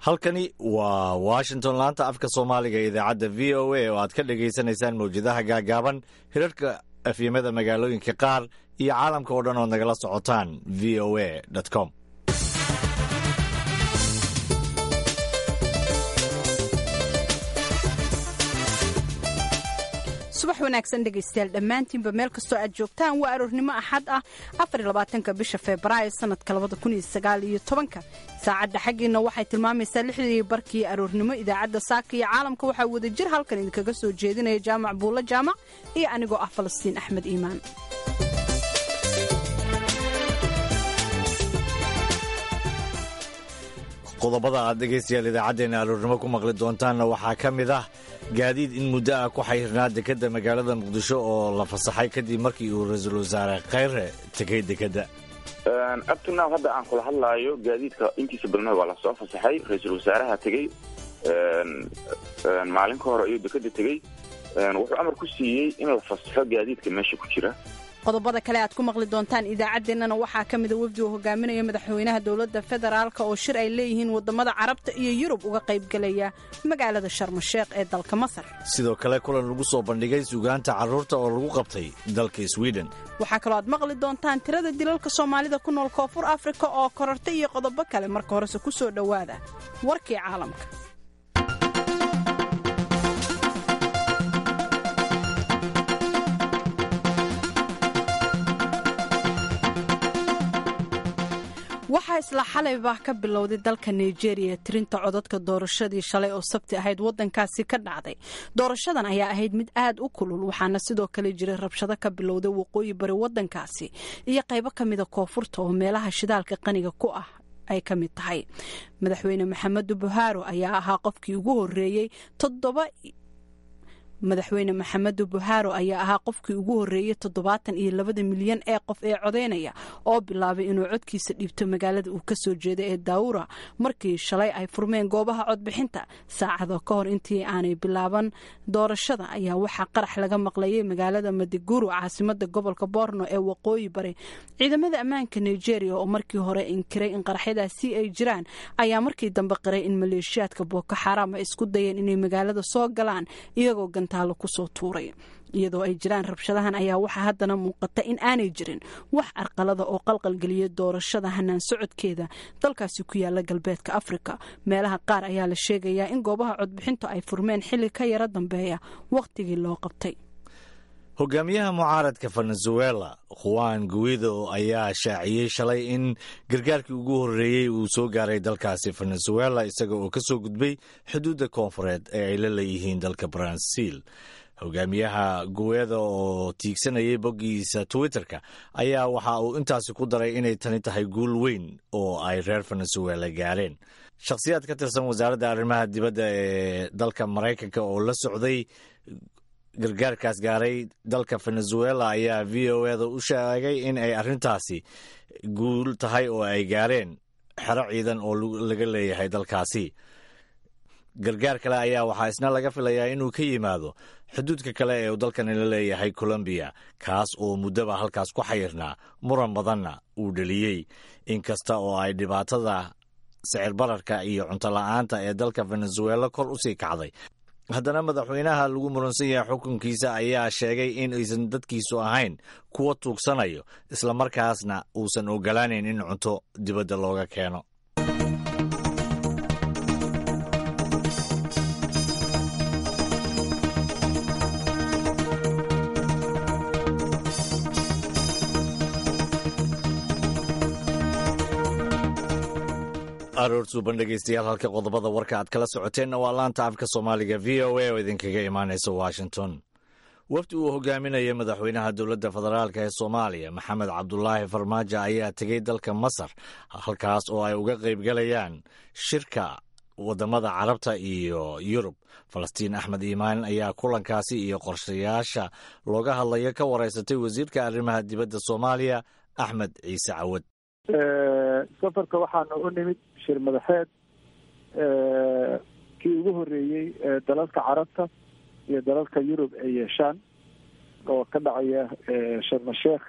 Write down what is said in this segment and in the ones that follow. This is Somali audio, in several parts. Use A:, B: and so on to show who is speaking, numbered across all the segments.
A: halkani waa washington laanta afka soomaaliga ee idaacadda v o a oo aad ka dhagaysanaysaan mawjadaha gaagaaban hirarka afyamada magaalooyinka qaar iyo caalamka oo dhan ood nagala socotaan v o a com
B: subax wanaagsan dhegaystayaal dhammaantiinba meel kastoo aad joogtaan waa aroornimo axad ah afarlabaatanka bisha febraayo sanadka labada kun iyo sagaal iyo tobanka saacadda xaggiina waxay tilmaamaysaa lixdii barkii aroornimo idaacadda saaka iyo caalamka waxaa wada jir halkan idinkaga soo jeedinaya jaamac buulla jaamac iyo anigoo ah falastiin axmed iimaan
A: qodobada aad dhegaystayaal idaacaddeenna aroornimo ku maqli doontaanna waxaa ka mid ah gaadiid in muddo ah ku xayrnaa dekedda magaalada muqdisho oo la fasaxay kadib markii uu ra-iisul wasaare khayre tegay dekedda
C: abtinaw hadda aan kula hadlaayo gaadiidka intiisa badnaa waa lasoo fasaxay ra-iisul wasaaraha tegey maalin ka hore ayuu dekedda tegey wuxuu amar ku siiyey in la fasaxo gaadiidka meesha ku jira
B: qodobada kale aad ku maqli doontaan idaacaddeenana waxaa ka mida wefdi uu hogaaminaya madaxweynaha dowladda federaalk oo shir ay leeyihiin wadamada carabta iyo yurub uga qaybgelaya magaalada sharmasheekh ee dalka masar
A: sidoo kale kulan lagu soo bandhigay sugaanta carruurta oo lagu qabtay dalka sweden
B: waxaa kaloo aad maqli doontaan tirada dilalka soomaalida ku nool koonfur afrika oo korortay iyo qodobo kale marka horese ku soo dhowaada warkii caalamka waxaa isla xalayba ka bilowday dalka nigeria tirinta codadka doorashadii shalay oo sabti ahayd wadankaasi ka dhacday doorashadan ayaa ahayd mid aad u kulul waxaana sidoo kale jiray rabshado ka bilowday waqooyi bari wadankaasi iyo qaybo ka mida koonfurta oo meelaha shidaalka qaniga ku ah ay ka mid tahay madaxweyne maxamedu buhaaro ayaa ahaa qofkii ugu horeeyey toddoba madaxweyne maxamedu buhaaro ayaa ahaa qofkii ugu horeeyey toddobaatan iyo labada milyan ee qof ee codeynaya oo bilaabay inuu codkiisa dhiibto magaalada uu kasoo jeeda ee daawura markii shalay ay furmeen goobaha codbixinta saacado ka hor intii aanay bilaaban doorashada ayaa waxaa qarax laga maqlayay magaalada madiguru caasimada gobolka borno ee waqooyi bari ciidamada ammaanka nigeria oo markii hore inkiray in qaraxyadaasi ay jiraan ayaa markii dambe qiray in maleeshiyaadka booko xaraam ay isku dayeen inay magaalada soo galaan iyagoo kusoo tuuray iyadoo ay jiraan rabshadahan ayaa waxaa haddana muuqata in aanay jirin wax arqalada oo qalqalgeliya doorashada hanaan socodkeeda dalkaasi ku yaala galbeedka afrika meelaha qaar ayaa la sheegayaa in goobaha codbixintu ay furmeen xilli ka yaro dambeeya wakhtigii loo qabtay
A: hogaamiyaha mucaaradka venezuela juan guido ayaa shaaciyey shalay in gargaarkii ugu horreeyey uu soo gaaray dalkaasi venezuela isaga oo ka soo gudbay xuduudda koonfureed ee ay la leeyihiin dalka baransiil hogaamiyaha guweeda oo tiigsanayay boggiisa twitterka ayaa waxa uu intaasi ku daray inay tani tahay guul weyn oo ay reer venezuela gaareen shakhsiyaad ka tirsan wasaaradda arrimaha dibadda ee dalka maraykanka oo la socday gargaarkaas gaaray dalka venezuela ayaa v o eda u sheegay in ay arrintaasi guul tahay oo ay gaareen xero ciidan oo laga leeyahay dalkaasi gargaar kale ayaa waxaa isna laga filayaa inuu ka yimaado xuduudka kale ee uu dalkani la leeyahay colombiya kaas oo muddaba halkaas ku xayirnaa muran badanna uu dheliyey inkasta oo ay dhibaatada sicir bararka iyo cunto la-aanta ee dalka venezuela kor usii kacday haddana madaxweynaha lagu muransan yahay xukunkiisa ayaa sheegay in aysan dadkiisu ahayn kuwa tuugsanayo islamarkaasna uusan ogolaaneyn in cunto dibadda looga keeno aroor suuban dhegeystayaal halka qodobada warka aad kala socoteenna waa laanta afka soomaaliga v o a oo idinkaga imaanaysa washington wafdi uu hogaaminaya madaxweynaha dowladda federaalk ee soomaaliya maxamed cabdulaahi farmaajo ayaa tegey dalka masar halkaas oo ay uga qaybgalayaan shirka wadamada carabta iyo yurub falastiin axmed iimaan ayaa kulankaasi iyo qorshayaasha looga hadlayo ka wareysatay wasiirka arrimaha dibadda soomaaliya axmed ciise cawad
D: safarka waxaana u nimid shir madaxeed kii ugu horreeyey dalalka carabta iyo dalalka yurub ay yeeshaan oo ka dhacaya sharmasheekh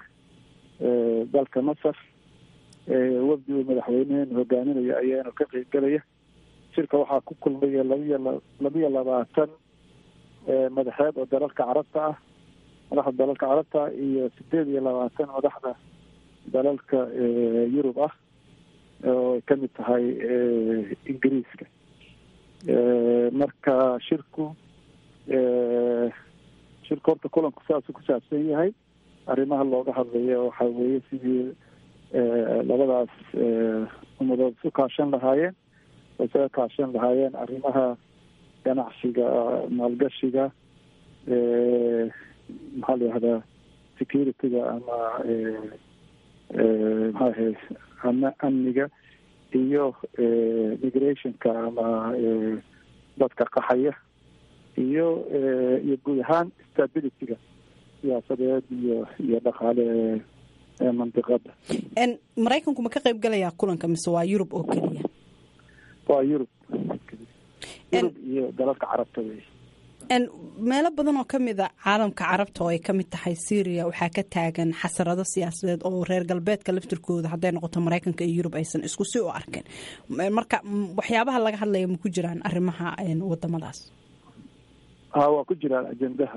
D: dalka masar wafdigu madaxweyneheen hogaaminaya ayaana ka qeybgelaya shirka waxaa ku kulmaya labiyo labiyo labaatan madaxeed oo dalalka carabta ah madaxda dalalka carabta iyo sideed iyo labaatan madaxda dalalka yurub ah oo ay kamid tahay ingiriiska marka shirku shirka horta kulanku saasuu ku saabsan yahay arrimaha looga hadlayo waxaa weeye sidii labadaas umadood isu kaashan lahaayeen oo isaga kaashan lahaayeen arrimaha ganacsiga maalgashiga maxaa la yihahdaa securityga ama maxaaha ama amniga iyo migrationka ama dadka qaxaya iyo iyo guud ahaan stabilityga siyaasadeed iyo iyo dhaqaale ee mandiqada
B: maraykanku ma ka qayb galayaa kulanka mise waa yurub oo keliya
D: waa yurub yurub iyo dalalka carabta wey
B: meelo badan oo kamid a caalamka carabta oo ay kamid tahay syria waxaa ka taagan xasarado siyaasadeed oo reer galbeedka laftirkooda hadday noqoto maraykanka iyo yurub aysan isku si u arkeen marka waxyaabaha laga hadlaya ma ku jiraan arrimaha wadamadaas
D: ha waa ku jiraan ajendaha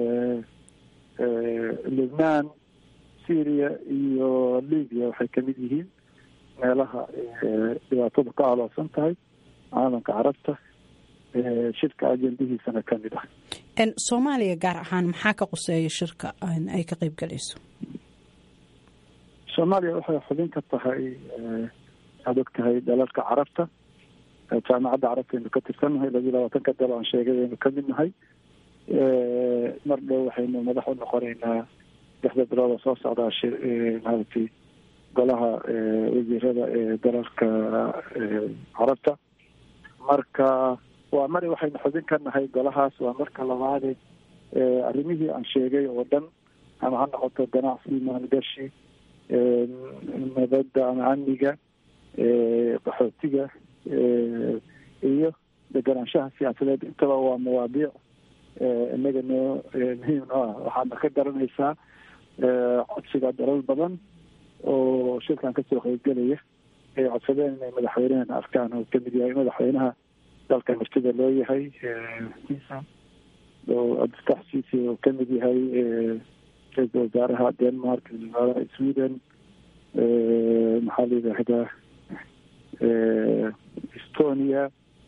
D: lubnaan syria iyo libya waxay kamid yihiin meelaha dhibaatadu ka aloosan tahay caalamka carabta shirka ajendihiisana kamid ah
B: soomaaliya gaar ahaan maxaa ka quseeya shirka ay ka qeyb galayso
D: soomaaliya waxay xubin ka tahay aad og tahay dalalka carabta jaamacadda carabta aynu ka tirsannahay labiyo labaatanka dal aan sheegay aynu kamid nahay mar dhow waxaynu madax u noqoneynaa lixda bilooda soo socdaa shi maaragtay golaha wasiirada ee dalalka carabta marka waa mari waxaynu xubin ka nahay golahaas waa marka labaade arrimihii aan sheegay oo dhan ama ha noqoto ganacsi maalgashi nabadda ama amniga qaxootiga iyo deganaanshaha siyaasadeed intaba waa mawaadiic inaga noo muhiim noo ah waxaadna ka garanaysaa codsiga dalal badan oo shirkan kasoo qeybgelaya ay codsadeen inay madaxweynehana arkaan oo kamid yahay madaxweynaha dalka martida loo yahay oo abdiftax ciisi oo kamid yahay ra-iisal wasaaraha denmark wasaaraha sweden maxaa la yidhaahdaa estonia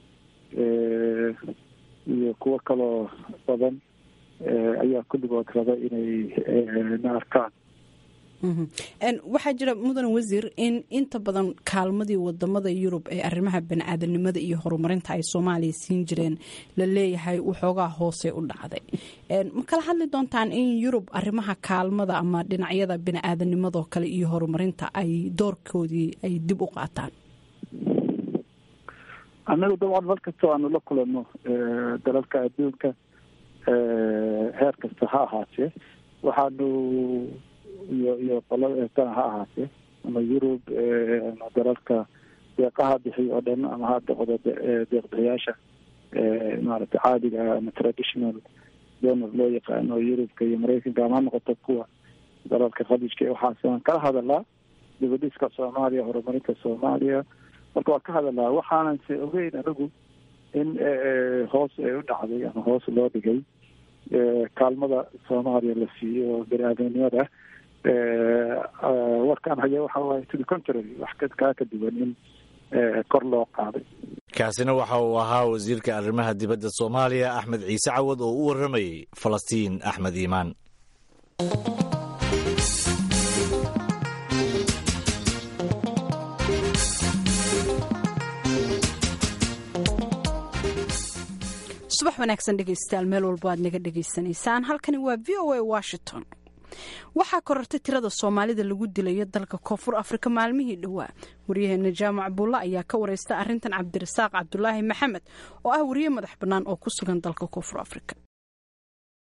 D: iyo kuwo kaloo badan ayaa kulligood raba inay na arkaan
B: waxaa jira mudan wasiir in inta badan kaalmadii wadamada yurub ee arrimaha bani-aadanimada iyo horumarinta ay soomaaliya siin jireen la leeyahay waxoogaa hoose u dhacday ma kala hadli doontaan in yurub arrimaha kaalmada ama dhinacyada bani-aadanimadoo kale iyo horumarinta ay doorkoodii ay dib u qaataan
D: annagu dabcan mar kastoo aanu la kulano dalalka adduunka heer kasta ha ahaatee waxaanu iyo iyo qolada eetana ha ahaatee ama yurub ama dalalka deeqaha bixiy oo dhan ama ha noqdo deeqbixiyaasha maaragtay caadiga ah ama traditional donor loo yaqaano yurubka iyo maraykanka ama ha noqoto kuwa dalalka khaliijka waxaas waan kala hadalaa dibadhiska soomaaliya horumarinta soomaaliya marka waa ka hadalaa waxaanan se ogeyn anigu in hoos ay u dhacday ama hoos loo dhigay kaalmada soomaaliya la siiyo bani-aadamnimada warkaan haya waxa waaye to the contrary wax kaa ka duwan in kor loo qaaday
A: kaasina waxa uu ahaa wasiirka arrimaha dibadda soomaaliya axmed ciise cawad oo u warramayay falastiin axmed iimaan
B: subax wanaagsan dhegeystayaal meel walbo aad naga dhegaysanaysaan halkani waa v o a washington waxaa korortay tirada soomaalida lagu dilayo dalka koonfur afrika maalmihii dhowaa waryaheena jaamac buulla ayaa ka wareysta arintan cabdirasaaq cabdulaahi maxamed oo ah wariye madax bannaan oo ku sugan dalka koonfur afrika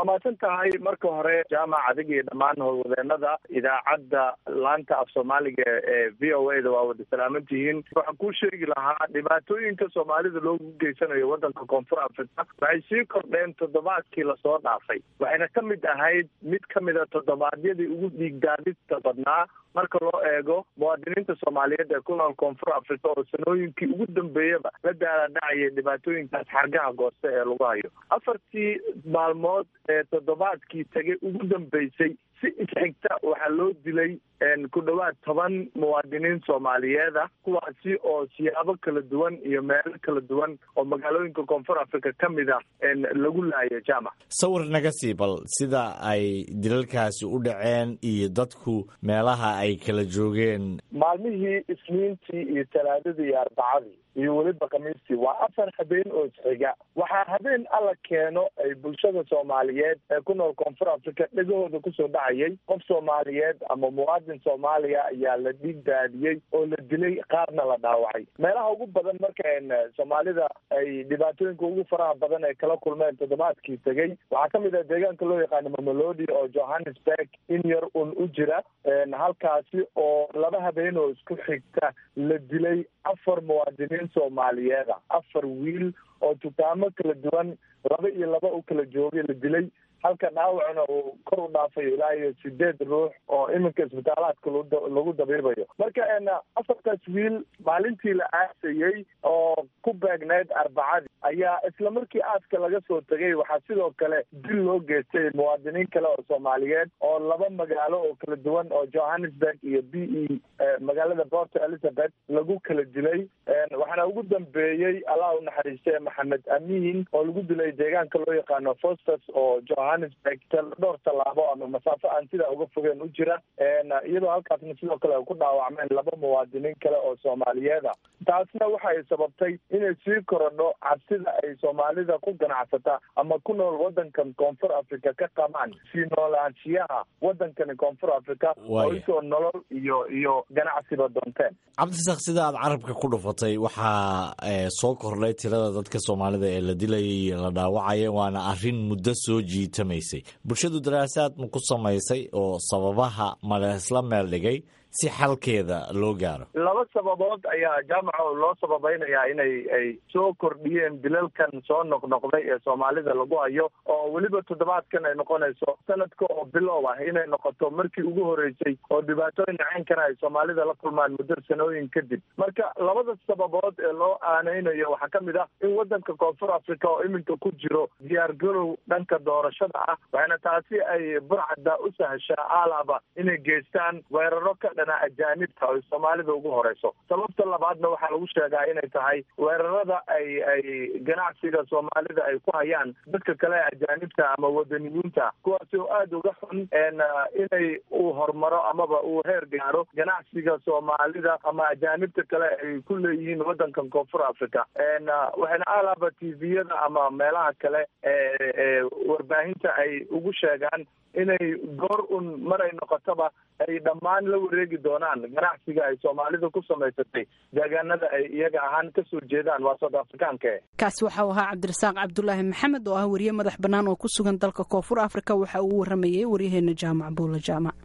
E: waa mahadsan tahay marka hore jaamac adig iyo dhammaan howlwadeenada idaacadda laanta af soomaaliga ee v o a da waa wada salaaman tihiin waxaan kuu sheegi lahaa dhibaatooyinka soomaalida loogu geysanayo waddanka koonfur africa waxay sii kordheen toddobaadkii lasoo dhaafay waxayna ka mid ahayd mid ka mid a toddobaadyadii ugu dhiigdaadista badnaa marka loo eego muwaadiniinta soomaaliyeed ee ku nool koonfur africa oo sanooyinkii ugu dambeeyaba la daaladhacayay dhibaatooyinkaas xargaha gooste ee lagu hayo afartii maalmood ee toddobaadkii tagay ugu dambeysay si isxigta waxaa loo dilay ku dhowaad toban muwaadiniin soomaaliyeed ah kuwaasi oo siyaabo kala duwan iyo meelo kala duwan oo magaalooyinka koonfur africa ka mid ah lagu laayo jaamac
A: sawir naga sii bal sida ay dilalkaasi u dhaceen iyo dadku meelaha ay kala joogeen
E: maalmihii isniintii iyo talaadadii iyo arbacadii iyo weliba khamiistii waa afar habeen oo isxiga waxaa habeen alla keeno ay bulshada soomaaliyeed ee ku nool koonfur africa dhegahooda kusoo dhacayay qof soomaaliyeed ama muwaadin soomaaliya ayaa la dhiig daadiyey oo la dilay qaarna la dhaawacay meelaha ugu badan marka soomaalida ay dhibaatooyinka ugu faraha badan ay kala kulmeen toddobaadkii tegey waxaa ka mid ah deegaanka loo yaqaano mamelodi oo johannesburg in yar un u jira halkaasi oo laba habeen oo isku xigta la dilay afar muwaadiniin soomaaliyeed ah afar wiil oo dukaamo kala duwan laba iyo laba u kala joogay la dilay halka dhaawacna uu kor u dhaafayo ilaa iyo sideed ruux oo iminka isbitaalaadka lagu dabiibayo marka afartaas wiil maalintii la aasayey oo ku beegneyd arbacadii ayaa isla markii aaska laga soo tegay waxaa sidoo kale dil loo geystay muwaadiniin kale oo soomaaliyeed oo laba magaalo oo kala duwan oo johannesburg iyo b e magaalada port elizabeth lagu kala dilay waxaana ugu dambeeyey allah u naxariistay maxamed amiin oo lagu dilay deegaanka loo yaqaano fostus oo johannesburg dhowr tallaabo ama masaafo aan sidaa uga fogeen u jira iyadoo halkaasna sidoo kale ay ku dhaawacmeen laba muwaadiniin kale oo soomaaliyeed ah taasna waxay sababtay inay sii korodho cabsida ay soomaalida ku ganacsata ama ku nool waddankan koonfur africa ka qabaan sii noolaanshiyaha waddankani koonfur africa oo isoo nolol iyo iyo ganacsiba doonteen
A: cabdisaaq sida aad carabka ku dhufatay waxaa soo kordhay tirada dadka soomaalida ee la dilayay la dhaawacaya waana arrin muddo soo jiitamaysay bulshadu daraasaad ma ku samaysay oo sababaha mala isla meel dhigay si xalkeeda loo gaaro
E: laba sababood ayaa jaamaca loo sababaynayaa inay ay soo kordhiyeen dilalkan soo noqnoqday ee soomaalida lagu hayo oo weliba toddobaadkan ay noqonayso sanadka oo bilow ah inay noqoto markii ugu horeysay oo dhibaatooyin caynkana ay soomaalida la kulmaan muddo sanooyin kadib marka labada sababood ee loo aaneynayo waxaa ka mid ah in waddanka koonfur africa oo iminka ku jiro diyaargarow dhanka doorashada ah waxaana taasi ay burcadda u sahashaa aalaba inay geystaan weeraro ka ajaanibta ay soomaalida ugu horeyso sababta labaadna waxaa lagu sheegaa inay tahay weerarada ay ay ganacsiga soomaalida ay ku hayaan dadka kale ajaanibta ama wadaniyiinta kuwaasi oo aada uga xun inay uu horumaro amaba uu heer gaaro ganacsiga soomaalida ama ajaanibta kale ay ku leeyihiin waddankan koonfur africa waxayna alaba tviyada ama meelaha kale ee warbaahinta ay ugu sheegaan inay goor un maray noqotaba ay dhammaan la wareegi doonaan ganacsiga ay soomaalida ku samaysatay deegaanada ay iyaga ahaan kasoo jeedaan waa south africaanka
B: kaasi waxau ahaa cabdirasaaq cabdulaahi maxamed oo ah wariye madax bannaan oo ku sugan dalka koonfur africa waxa uu waramayay waryaheena jaamac buula jaamac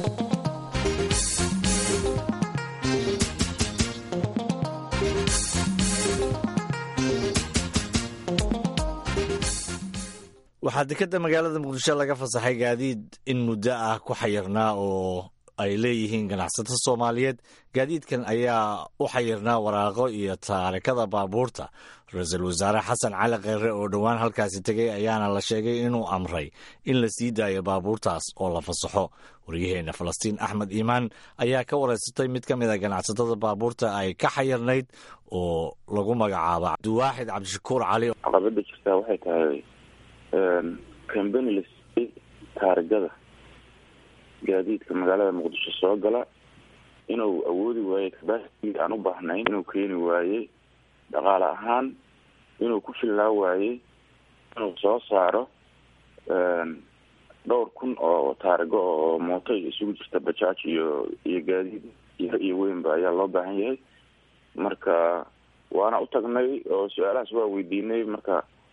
A: waxaa dekeda magaalada muqdisho laga fasaxay gaadiid in muddo ah ku xayirnaa oo ay leeyihiin ganacsato soomaaliyeed gaadiidkan ayaa u xayirnaa waraaqo iyo taarikada baabuurta ra-iisul wasaare xasan cali kheyre oo dhowaan halkaasi tegay ayaana la sheegay inuu amray in la sii daayo baabuurtaas oo la fasaxo waryaheena falastiin axmed iimaan ayaa ka wareysatay mid ka mid a ganacsatada baabuurta ay ka xayirnayd oo lagu magacaabo cabdiwaaxid cabdishakuur cali
C: caqabada jirtaa waxay tahay cambani la siiyey taarigada gaadiidka magaalada muqdisho soo gala inuu awoodi waayey kabaasigii aan u baahnayn inuu keeni waayey dhaqaale ahaan inuu ku fillaa waayey inuu soo saaro dhowr kun oo taarigo oo mooto isugu jirta bajaaj iyo iyo gaadiid iyo weynba ayaa loo baahan yahay marka waana u tagnay oo su-aalahaas waa weydiinay marka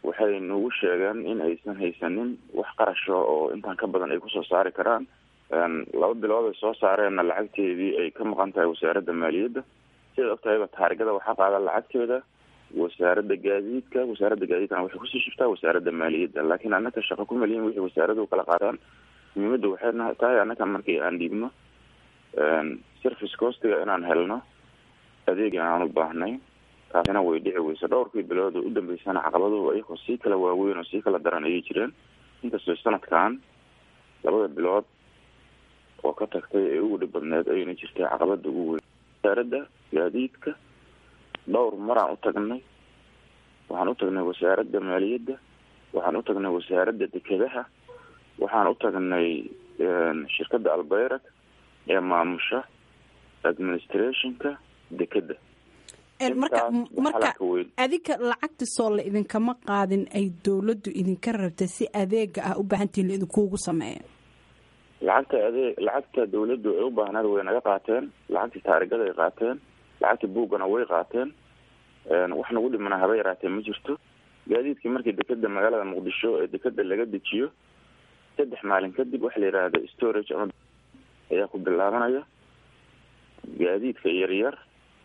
C: waxay nagu sheegeen in aysan haysanin wax qarasho oo intaan ka badan ay kusoo saari karaan laba bilood ay soo saareenna lacagteedii ay ka maqan tahay wasaaradda maaliyadda sidaad og tahayba taarigada waxaa qaada lacagteeda wasaaradda gaadiidka wasaaradda gaadiidkana waxay kusii shiftaa wasaaradda maaliyadda laakiin annaka shaqo ku maliyin wixii wasaaradu kala qaadaan muhiimadda waxay tahay annaka markii aan dhiibno service costiga inaan helno adeegi aan u baahnay taasina way dhici weysa dhowrkii bilood oo u dambeysana caqabaduhu iyagoo sii kala waaweyn oo sii kala daran ayay jireen inkastoo sanadkan labada bilood oo ka tagtay ee ugu dhib badneed ayayna jirtay caqabada ugu weyn wasaaradda gaadiidka dhowr maraan u tagnay waxaan u tagnay wasaaradda maaliyadda waxaan u tagnay wasaaradda dekedaha waxaan u tagnay shirkadda albayrak ee maamusha administrationka dekeda
B: marka marka adinka lacagta soo la idinkama qaadin ay dowladdu idinka rabta si adeega ah u baahantihin laidinkuugu sameeyo
C: lacagta adeeg lacagta dawladdu ay u baahnaed way naga qaateen lacagtii taarigada ay qaateen lacagta buuggana way qaateen wax nagu dhimana haba yaraatee ma jirto gaadiidkii markii dekeda magaalada muqdisho ee dekeda laga dejiyo saddex maalin kadib waxa la yidhaahda storage ama ayaa ku bilaabanaya gaadiidka yaryar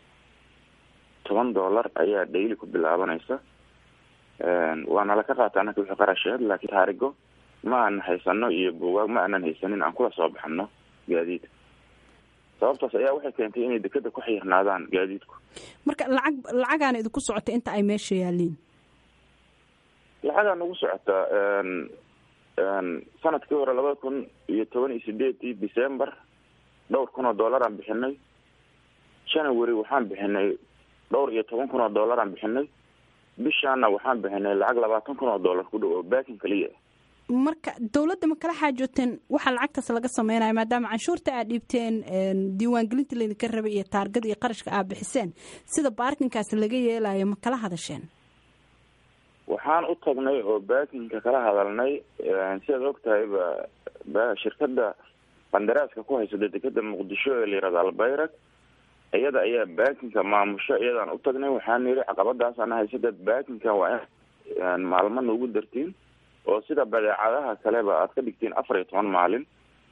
C: toban dollar ayaa daily ku bilaabanaysa waana laka qaata anaka wixii qarasheed laakiin taarigo ma aanan haysano iyo buugaag ma aanan haysanin aan kula soo baxano gaadiidka sababtaas ayaa waxay keentay inay dekeda ku xirnaadaan gaadiidku
B: marka lacag lacagaana idinku socota inta ay meesha yaaliin
C: lacagaa nagu socota sanadkii hore labada kun iyo toban iyo sideedii december dhowr kun oo dollar aan bixinay january waxaan bixinay dhowr iyo toban kun oo dollar aan bixinay bishaana waxaan bixinay lacag labaatan kun oo dollar ku dhow oo baakin kaliya
B: marka dawladda ma kala xaajooteen waxaa lacagtaas laga sameynaya maadaama canshuurta aad dhiibteen diiwaangelinta laydinka rabay iyo taargada iyo qarashka aad bixiseen sida baarkinkaas laga yeelayo ma kala hadasheen
C: waxaan u tagnay oo baakinka kala hadalnay sidaad og tahay ba shirkada qandaraaska ku haysada dekeda muqdisho ee layirahdo albayrak iyada ayaa baakinka maamusho iyadaan u tagnay waxaan yidhi caqabadaasana haysada baakinka waa in maalmo noogu dartiin oo sida badeecadaha kaleba aad ka dhigtiin afar iyo toban maalin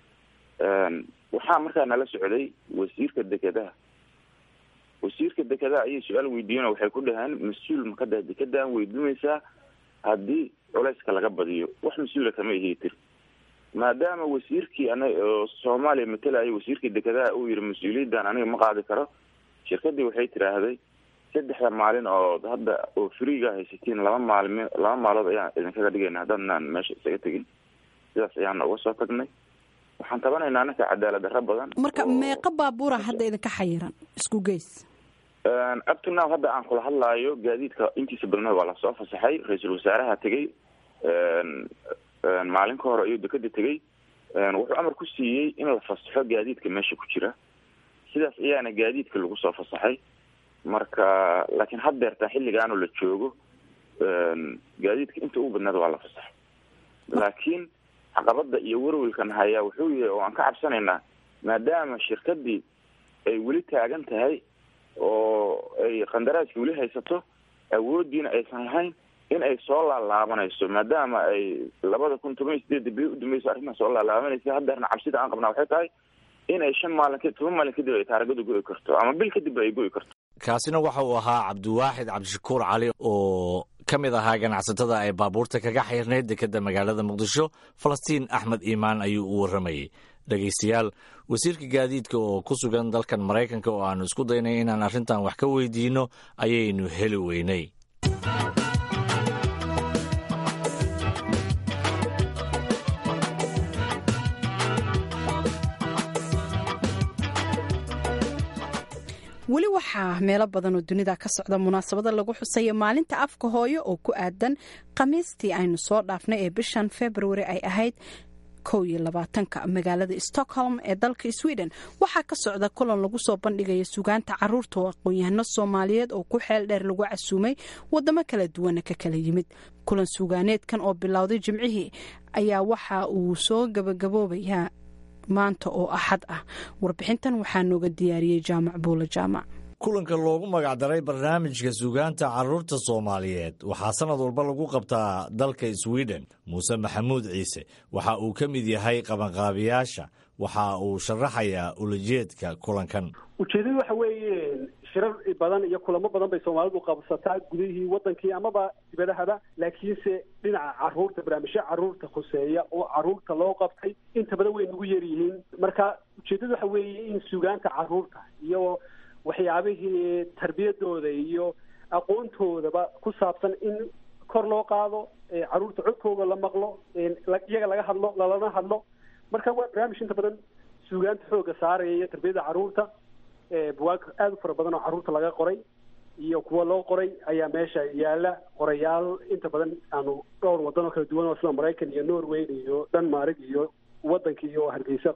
C: waxaa markaa nala socday wasiirka dekedaha wasiirka dekedaha ayay su-aal weydiiyeen waxay ku dhaheen mas-uul makada dekedaan weydiinaysaa haddii culayska laga badiyo wax mas-uula kama ihii maadaama wasiirkii ana oo soomaaliya matelayo wasiirkii dekedaha uu yihi mas-uuliyaddan aniga ma qaadi karo shirkadii waxay tiraahday saddexda maalin oo hadda oo freega haysatiin laba maalmi laba maalood ayaan idinkaga dhigayna haddaadnaan meesha isaga tegin sidaas ayaana uga soo tagnay waxaan tabanaynaa anaka cadaalad darro badan
B: marka meeqa baabuura hadda idinka xayiran isku geys
C: uptonow hadda aan kula hadlaayo gaadiidka intiisa badneed waa lasoo fasaxay ra-iisul wasaaraha tegey maalin ka hore ayuu dekeda tegey wuxuu amar ku siiyey in la fasaxo gaadiidka meesha ku jira sidaas ayaana gaadiidka lagu soo fasaxay marka laakiin haddeertaa xilligaanoo la joogo gaadiidka inta ugu badneed waa la fasaxay laakiin caqabada iyo werwelkan hayaa wuxuu yahay oo aan ka cabsanaynaa maadaama shirkadii ay weli taagan tahay oo ay qandaraaskii weli haysato awoodiina aysan lahayn in ay soo laalaabanayso maadaama ay labada kun toban iyo sideedda bil udambeyso arrintan soo laalaabanaysa haddeerna cabsida aan qabnaa waxay tahay in ay shan maalin toban maalin kadib ay taarigadu go'i karto ama bil kadib ay go'i karto
A: kaasina waxa uu ahaa cabdiwaaxid cabdishakuur cali oo ka mid ahaa ganacsatada ay baabuurta kaga xirnayd dekeda magaalada muqdisho falastiin axmed iimaan ayuu u warramayey dhegaystayaal wasiirka gaadiidka oo ku sugan dalkan maraykanka oo aanu isku daynay inaan arrintan wax ka weydiinno ayaynu heli weynay
B: weli waxaa meelo badan oo dunida ka socda munaasabada lagu xusaya maalinta afka hooyo oo ku aadan khamiistii aynu soo dhaafnay ee bishan februari ay ahayd kow iyo labaatanka magaalada stockholm ee dalka sweden waxaa ka socda kulan lagu soo bandhigaya sugaanta caruurta oo aqoon-yahano soomaaliyeed oo ku xeel dheer lagu casuumay wadamo kala duwana ka kala yimid kulan sugaaneedkan oo bilowday jimcihii ayaa waxa uu soo gabagaboobayaa maanta oo axad ah warbixintan waxaa nooga diyaariyey jaamac buula jaamac
A: kulanka loogu magacdaray barnaamijka suugaanta carruurta soomaaliyeed waxaa sanad walba lagu qabtaa dalka sweden muuse maxamuud ciise waxa uu ka mid yahay qabanqaabiyaasha waxa uu sharaxayaa ulajeedka kulankan
F: ujeedadu waxa weeye shirar badan iyo kulamo badan bay soomaalidu qabsataa gudihii wadankii amaba dibadahaba laakiinse dhinaca caruurta barnaamijyo caruurta khuseeya oo caruurta loo qabtay inta badan way nagu yar yihiin marka ujeedadu waxa weeye in sugaanta caruurta iyo waxyaabihii tarbiyadooda iyo aqoontoodaba ku saabsan in kor loo qaado caruurta codkooda la maqlo iyaga laga hadlo lalana hadlo marka waa barnaamij inta badan suugaanta xooga saaraya iyo tarbiyada caruurta buwaag aada u fara badan oo caruurta laga qoray iyo kuwa loo qoray ayaa meesha yaala qorayaal inta badan aanu dhowr wadan oo kala duwan oo sida maraykan iyo norway iyo denmark iyo wadanka iyo hargeysa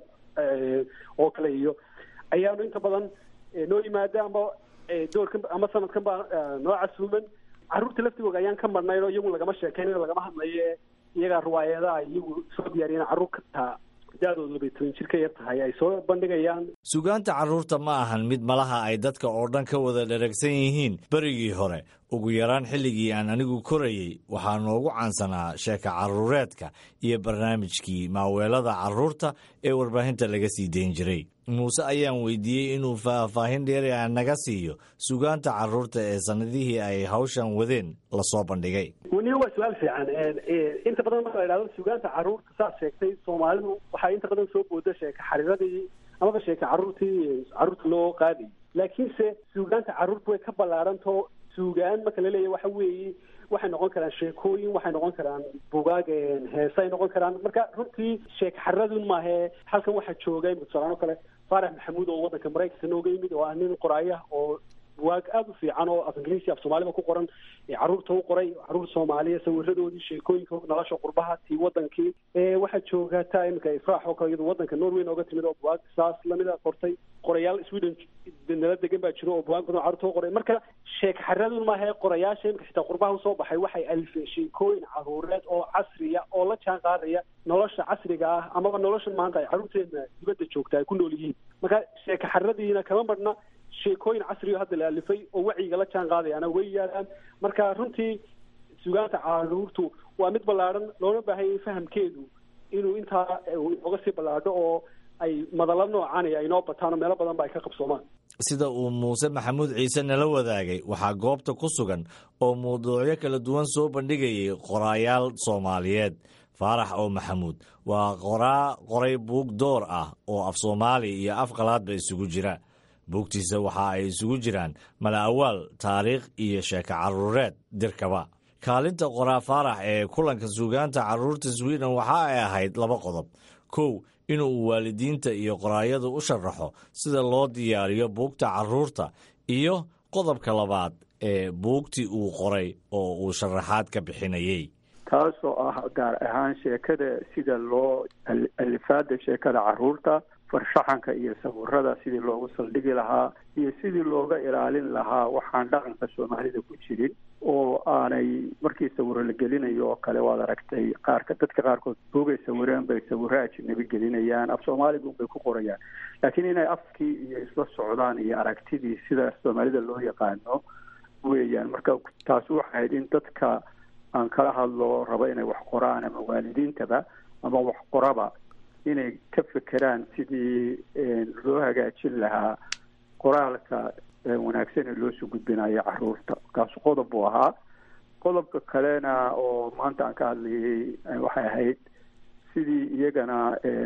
F: oo kale iyo ayaanu inta badan noo yimaada ama doorkan ama sanadkan baa noo casuuman caruurta laftigooda ayaan ka marnayn oo iyagu lagama sheekeynayo lagama hadlayo iyagaa riwaayadaha iyagu soo diyaariyeen carruur kataa da-doodu labay toban jir ka yar tahay ay soo bandhigayaan
A: sugaanta carruurta ma ahan mid malaha ay dadka oo dhan ka wada dharagsan yihiin berigii hore ugu yaraan xilligii aan anigu korayey waxaa noogu caansanaa sheeka carruureedka iyo barnaamijkii maaweelada carruurta ee warbaahinta laga sii dayn jiray muuse ayaan weydiiyey inuu faahfaahin dheeri a naga siiyo sugaanta carruurta ee sannadihii ay hawshan wadeen lasoo bandhigay
F: waniyo waa su-aal fiican inta badan marka la idhahdo sugaanta carruurta saas sheegtay soomaalidu waxaa inta badan soo booda sheeka xariiradii amaba sheeka carruurtii carruurta loo qaadayy laakiinse suugaanta carruurta way ka ballaarantao suugaan marka laleeyahy waxa weeye waxay noqon karaan sheekooyin waxay noqon karaan bugaag heesay noqon karaan marka runtii sheeka xariradun maahe halkan waxaa joogay tusalaan oo kale faarax maxamuud oo waddanka maraykanka nooga yimid oo ah nin qoraayah oo buwaag aada u fiican oo af ingiriisi af soomaaliba ku qoran carruurta u qoray carruur soomaaliya sawiradoodii sheekooyinka nolosha qurbaha tii wadankii waxaa joogata iminka ifraax oo kale iyadu wadanka norway nooga timid oo buwaag saas lamida qortay qorayaal sweden nala degan baa jiro oo buwaag badan carruurta u qoray marka sheeka xariradun maahae qorayaasha iminka xitaa qurbaha usoo baxay waxay alifeen sheekooyin carruureed oo casriya oo la jaan qaadaya nolosha casriga ah amaba noloshan maanta ay carruurteena dibadda joogta ay ku nool yihiin marka sheeka xariradiina kama marhna sheekooyin casriyo hadda la alifay oo wacyiga la jaan qaadayaana way yaalaan marka runtii sugaanta caruurtu waa mid ballaadhan loona baahanya fahamkeedu inuu intaa oga sii ballaadho oo ay madalo noocani ay noo bataan oo meelo badan ba ay ka qabsoomaan
A: sida uu muuse maxamuud ciise nala wadaagay waxaa goobta ku sugan oo mawduucyo kala duwan soo bandhigayay qoraayaal soomaaliyeed faarax oo maxamuud waa qoraa qoray buug door ah oo af soomaali iyo af qalaadba isugu jira buugtiisa waxa ay isugu jiraan mala awaal taariikh iyo sheeko carruureed dirkaba kaalinta qoraa faarax ee kulanka suugaanta carruurta sweden waxa ay ahayd laba qodob kow inuu waalidiinta iyo qoraayadu u sharaxo sida loo diyaariyo buugta carruurta iyo qodobka labaad ee buugtii uu qoray oo uu sharaxaad ka bixinayey
G: taasoo ah gaar ahaan sheekada sida loo alifaada sheekada carruurta farshaxanka iyo sawirada sidii loogu saldhigi lahaa iyo sidii looga ilaalin lahaa waxaan dhaqanka soomaalida ku jirin oo aanay markii sawiro la gelinayo oo kale waad aragtay qaarka dadka qaarkood buugay sawireen bay sawiro ajnabi gelinayaan af soomaaliga unbay ku qorayaan laakiin inay afkii iyo isla socdaan iyo aragtidii sida soomaalida loo yaqaano weeyaan marka taasi waxay ahayd in dadka aan kala hadlo rabo inay wax qoraan ama waalidiintaba ama wax qoraba inay ka fekeraan sidii loo hagaajin lahaa qoraalka wanaagsan ee loosoo gudbinayo caruurta kaasu qodob buu ahaa qodobka kalena oo maanta aan ka hadlayay waxay ahayd sidii iyagana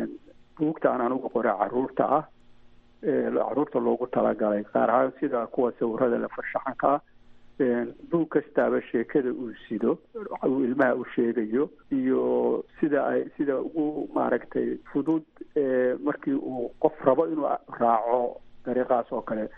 G: buugta aan anugu qora caruurta ah caruurta loogu talagalay qaar ahaan sida kuwa sawirada la farshaxanka ah buug kastaaba sheekada uu sido uu ilmaha u sheegayo iyo sida ay sida ugu maaragtay fudud markii uu qof rabo inuu raaco dariiqaas oo kale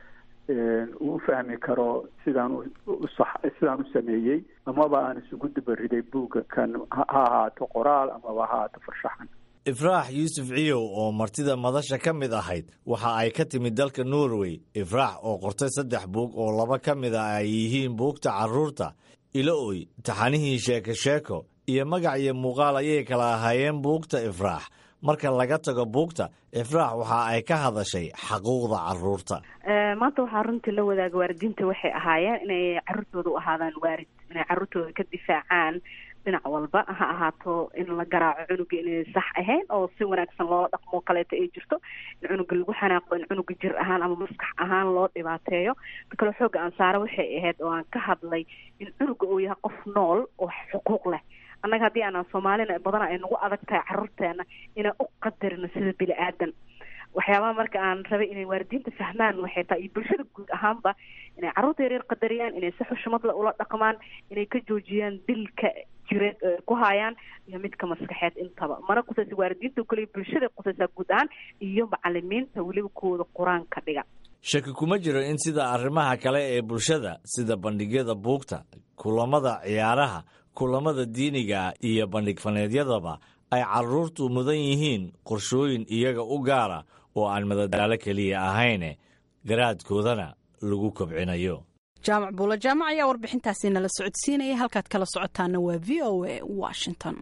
G: uu u fahmi karo sidaan sidaan u sameeyey amaba aan isugu dabariday buugga kan ha ahaato qoraal amaba ha ahaato farshaxan
A: ifraax yuusuf ciyow oo martida madasha ka mid ahayd waxa ay ka timid dalka norway ifraax oo qortay saddex buug oo laba ka mid a ay yihiin buugta carruurta ilo-oy taxanihii sheeko sheeko iyo magac iyo muuqaal ayay kala ahaayeen buugta ifraax marka laga tago buugta ifraax waxa ay ka hadashay xaquuqda caruurta
H: maanta waxaa runtii la wadaaga waalidiinta waxay ahaayeen inay caruurtooda u ahaadaan waarid inay caruurtooda ka difaacaan dhinac walba ha ahaato in la garaaco cunuga inay sax ahayn oo si wanaagsan loo dhaqmo kaleeto ay jirto in cunuga lagu xanaaqo in cunuga jir ahaan ama maskax ahaan loo dhibaateeyo makale xooga aan saare waxay ahayd oo aan ka hadlay in cunuga uu yahay qof nool oo xuquuq leh annaga haddii aanan soomaalina badana ay nagu adag tahay caruurteena inaan u qadarino sida bini aadan waxyaabaha marka aan rabay inay waalidiinta fahmaan waxay tahay iyo bulshada guud ahaanba inay carruurta yaryar qadariyaan inay si xushmadla ula dhaqmaan inay ka joojiyaan dilka jireed ku haayaan iyo midka maskaxeed intaba mana qusaysa waalidiinta kaliya bulshada qusaysaa guud ahaan iyo macalimiinta weliba kuwooda qur-aanka dhiga
A: shaki kuma jiro in sida arrimaha kale ee bulshada sida bandhigyada buugta kulamada ciyaaraha kulamada diiniga iyo bandhig faneedyadaba ay caruurtu mudan yihiin qorshooyin iyaga u gaara oo aan madadaalo keliya ahayne garaadkoodana lagu kobcinayo
B: jaamac buula jaamac ayaa warbixintaasi nala socodsiinaya halkaad kala socotaana waa v o a washington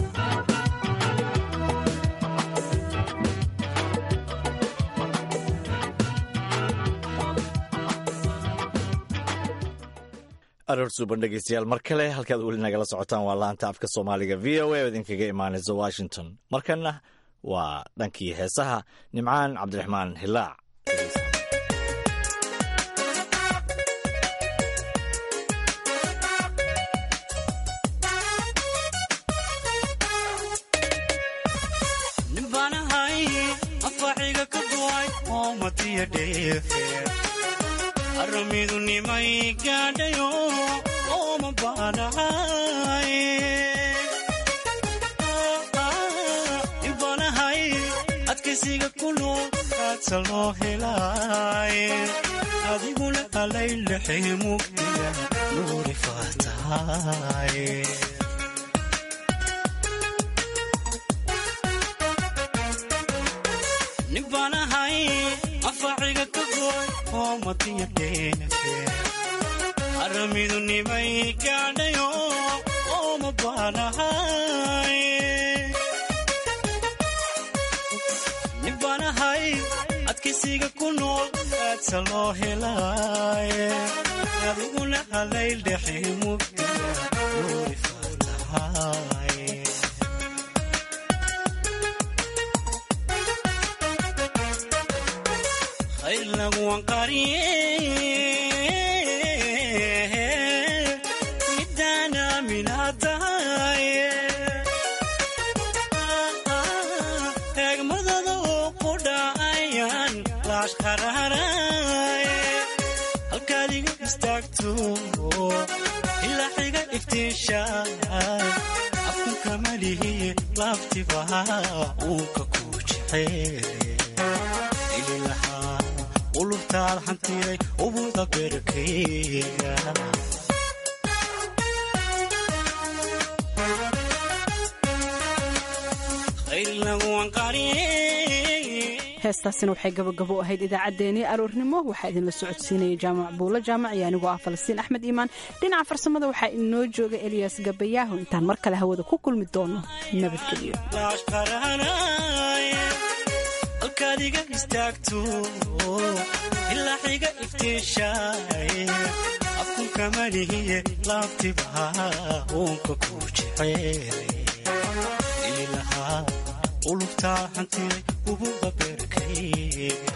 A: aroor suuban dhegeystayaal mar kale halkaad weli nagala socotaan waa laanta afka soomaaliga v o a oo idinkaga imaanaysa washington markanna waa dhankii heesaha nimcaan cabdiraxmaan hilaac
I: aramidu nimay gaadhayo ooma baanahay ibanahay adkaysiga ku nool aadsa loo helay adiguna alaylaxay mugdiga nuuri faatahay nibanahay afaciga ka gooy aramidu nimay gaadhayo ooma baanahay nibanahay adkaysiga ku nool aadsa loo helay adiguna halayl dhexe mugdiga nuuri faatahay midana minatahay eegmadada oo ku dhacayaan laashqararay halkaad iga istaagto ilaa xiga iftiishaay afkunka malihiye laaftibaha uunka ku jecel ulubtaad hantiday ubuda berkeyga
B: heestaasina waxay gabagabo ahayd idaacaddeenii aroornimo waxaa idinla socodsiinaya jaamac buulo jaamac iyo anigoo ah falastiin axmed iimaan dhinaca farsamada waxaa inoo jooga eliyas gabayaaho intaan mar kale hawada ku kulmi doono nabadgelyo
I: halkaad iga istaagto ilaa xiga iftiishaay afkunka malihiye laabtibaha uunka ku jecel ilahaa ulubtaa hantiday ubuda beerkayga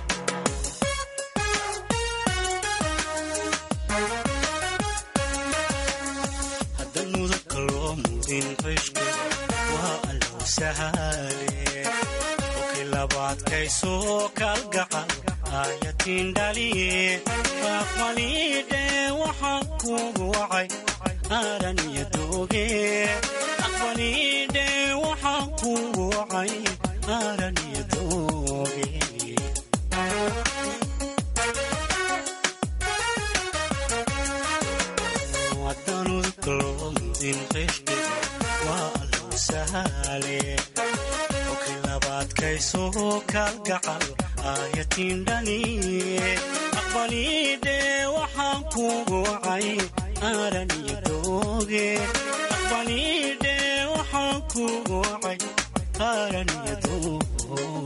I: hadda mudabka loo mudin qishku waa allow sahaale labaadkaysoo kalgacal aayatiin dhaliye aqbalidhe waxaan kugu wacay aaran iyo dooge aqbalidhe waxaan kugu wacay aaran iyo dooge wadanudkalomdin qishke waa allow sahaale adkaysoo kalgacal aayatiin dhaliye aqbalidhe waxaan kugu wacay aaran iyo dooge aqbalidhe waxaan kugu wacay aaran iyo dooge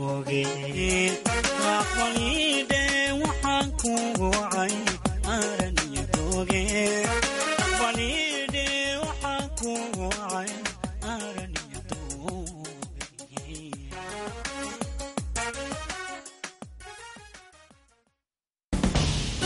I: dooge aqbalidhe waxaan kugu wacay